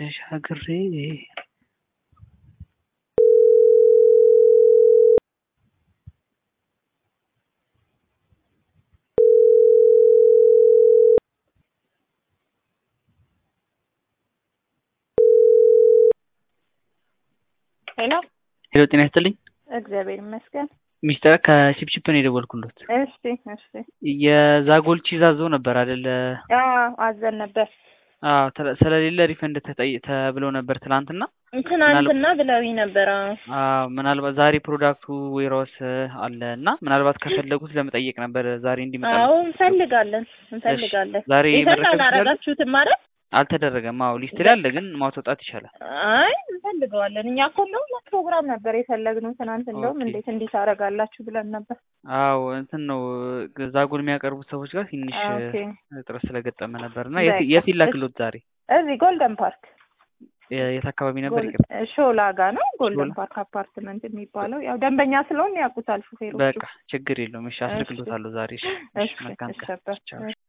ተሻግሬ ሄሎ ሄሎ ጤና ይስጥልኝ እግዚአብሔር ይመስገን። ሚስተር ከቺፕቺፕ ነው የደወልኩሎት እሺ እሺ። የዛጎል ቺዝ አዞ ነበር አይደለ አዎ አዘን ነበር አዎ ተለ- ስለሌለ ሪፈንድ ተጠይ ተብለው ነበር ትናንትና ትናንትና ብለውኝ ነበር። አዎ አዎ ምናልባት ዛሬ ፕሮዳክቱ ዌራውስ አለ እና ምናልባት ከፈለጉት ለመጠየቅ ነበር ዛሬ እንዲመጣ አዎ እንፈልጋለን እንፈልጋለን። ዛሬ ሪፈንድ መረከብ ይችላሉ? አላረጋችሁትም ማለት አልተደረገም አዎ ሊስት ላይ አለ ግን ማስወጣት ይቻላል አይ እንፈልገዋለን። እኛ እኮ እንደውም ፕሮግራም ነበር የፈለግነው ትናንት። እንደውም ኦኬ። እንዴት እንዲህ ታደርጋላችሁ ብለን ነበር። አዎ እንትን ነው ዛጎል የሚያቀርቡት ሰዎች ጋር ትንሽ ኦኬ እጥረት ስለገጠመ ነበር እና የት- በቃ። የት ይላክሎት ዛሬ እዚህ ጎልደን ፓርክ የ- የት አካባቢ ነበር ጎል- ይቅርታ ሾላ ጋ ነው ጎልደን ሾላ። ፓርክ አፓርትመንት የሚባለው። ያው ደንበኛ ስለሆን ያውቁታል ሹፌሮቹ። በቃ ችግር የለውም እሺ አስልክሎታለሁ ዛሬ እሺ እሺ እሺ መልካም እሺ ቀን ነበር። ቻው